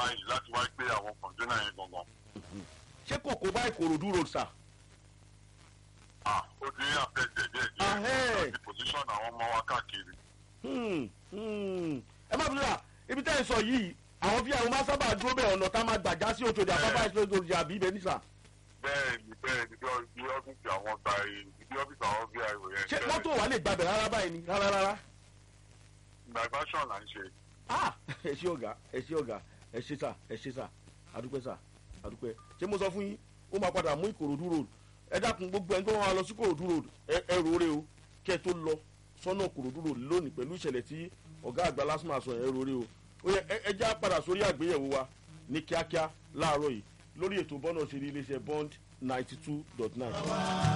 báyìí láti wá gbé àwọn kọ̀ǹténà yẹn gangan. ṣé kòkó bá ìkòròdú road sà. ah ó ti ní àfẹ́jẹ̀ díẹ̀ Ahẹ́. díẹ̀ láti position àwọn ọmọ wa káàkiri. Hmm, hmm. ẹ má bínú sà ibi tẹ́ ẹ sọ yìí àwọn bí àwọn máa sábà dúró bẹ́ẹ̀ ọ̀nà tá a máa gbàjá sí òtòdì àbábá ìṣòro òtòdì àbí ibẹ̀ ní sà. bẹ́ẹ̀ni bẹ́ẹ̀ni bí ọ- bí ọ́fíìsì àwọn gba bí ọ́fíìsì àwọn vio yẹn. ṣé mọ́tò wà lè gbàbẹ̀ rárá báyìí ni rárá rárá. diversion là ń ṣe. ah ẹ ṣé ọ̀gá ẹ ṣé ọ̀gá ẹ ṣé sà ẹ ṣé sà adúpẹ́ sà adúpẹ́ ṣé mo sọ fún yín ó máa padà mú ìkòròdú road ẹ dákun gbogbo ẹni tó wọn lọ sí ìkòròdú road ẹ ẹ rọrẹ o kẹ ẹ tó lọ sọ́nà ìkòròdú road lónìí pẹ̀lú ìṣẹ̀lẹ̀ tí ọ̀gá àgbà lásìmọ̀ àṣọ ẹ rọrẹ o ó yẹ ẹ- ẹ já padà sórí àgbéyẹ̀wò wa ní kíákíá láàárọ̀ yìí lórí ètò bọ́nà ṣe ní iléeṣẹ́ bond ninety two dot nine.